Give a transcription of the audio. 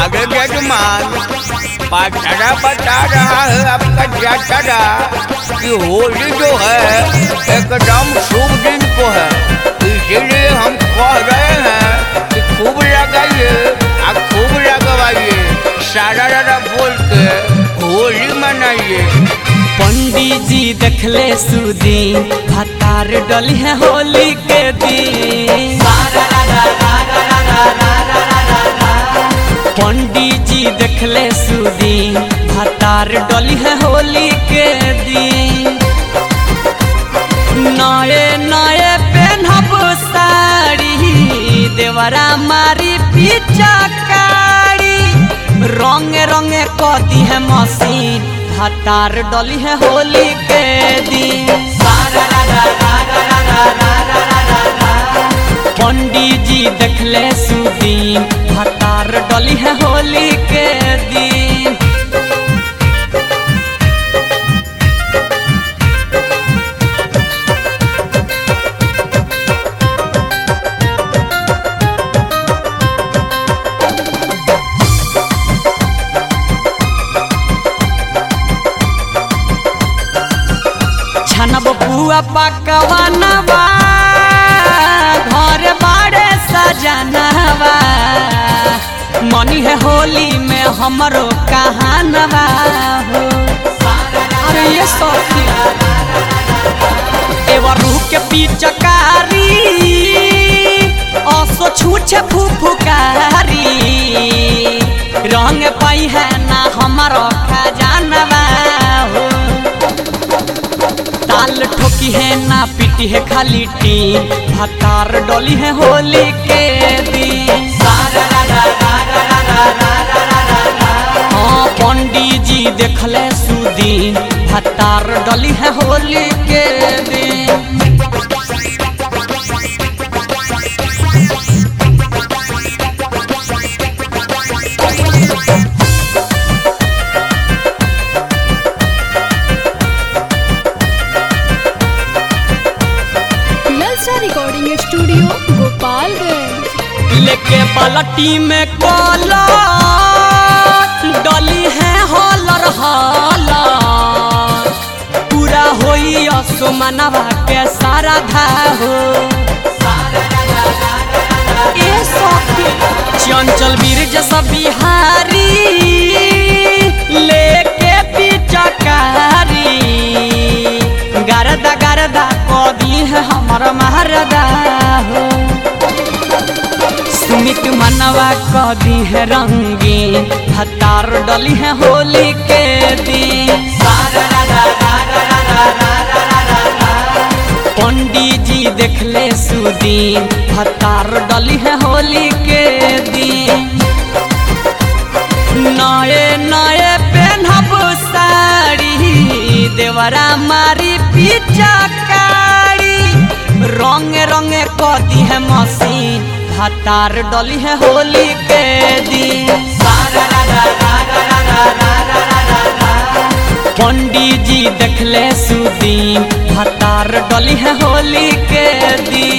अरे जजमान पाठरा बता रहा है आपका जातरा कि होली जो है एकदम शुभ दिन को है इसीलिए हम कह रहे हैं कि खूब लगाइए और खूब लगवाइए सारा रारा बोल के होली मनाइए पंडित जी देखले सुदीन भतार डली है होली के दिन पंडित जी देखले सुदीन भतार डली है होली के दिन नए नए पेनहब साड़ी देवरा मारी पिचकारी रंग रंग कदी है मशीन हतार डली है होली के दिन पंडित जी देखले सुदीन हतार डली है होली के दिन छनब बुआ पकवानवा घर बाड़े सजनवा मनी है होली में हमरो कहानवा हो अरे ये सखी एवर रूह के पिचकारी असो छूछे फुफुकारी रंग पाई है ना हमारो खजानवा हो ताल ठोकी है ना पीटी है खाली टीन भतार डोली है होली के दिन हाँ पंडित जी देखले सुदीन भतार डोली है होली के दिन ललचा रिकॉर्डिंग स्टूडियो गोपालगंज लेके पलटी में कोला डली है हॉलर हॉलर पूरा होई असुमनवा के सारा धाहो ए सखी चंचल वीर जैसा बिहारी लेके पिचकारी गरदा गरदा कदी है हमर महरदा हो सुमित मनवा कदी है रंगीन हतार डली है होली के दिन पंडित जी देखले सुदीन हतार डली है होली के दिन नए नए पेनहब साड़ी देवरा मारी पिचकारी रंग रंग कदी है मशीन हतार डली है होली के दिन पंडित जी देखले सुदीन हतार डली है होली के दिन